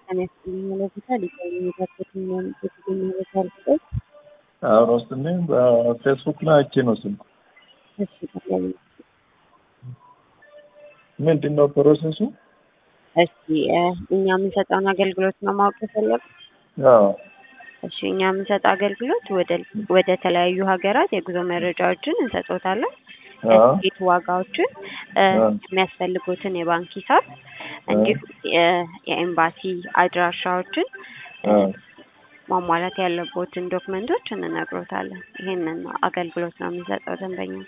ጤና ይስጥልኝ ይለፉታል ይቆዩ የታገቱ የተገኘ ቦታ ልስጦት አሁን ወስድልኝ በፌስቡክ ላይ አይቼ ነው ስልኩ። እሺ ጠቅላይ ምንድን ነው ፕሮሰሱ? እሺ እ እኛ የምንሰጠውን አገልግሎት ነው ማወቅ የፈለጉ? አዎ እሺ እኛ የምንሰጠው አገልግሎት ወደ ወደ ተለያዩ ሀገራት የጉዞ መረጃዎችን እንሰጦታለን። አዎ የትኬት ዋጋዎችን እ አዎ የሚያስፈልጉትን የባንክ ሂሳብ እንዲሁም የ- የኤምባሲ አድራሻዎችን እ አዎ ማሟላት ያለቦትን ዶክመንቶች እንነግሮታለን። ይሄንን ነው አገልግሎት ነው የምንሰጠው ደንበኞች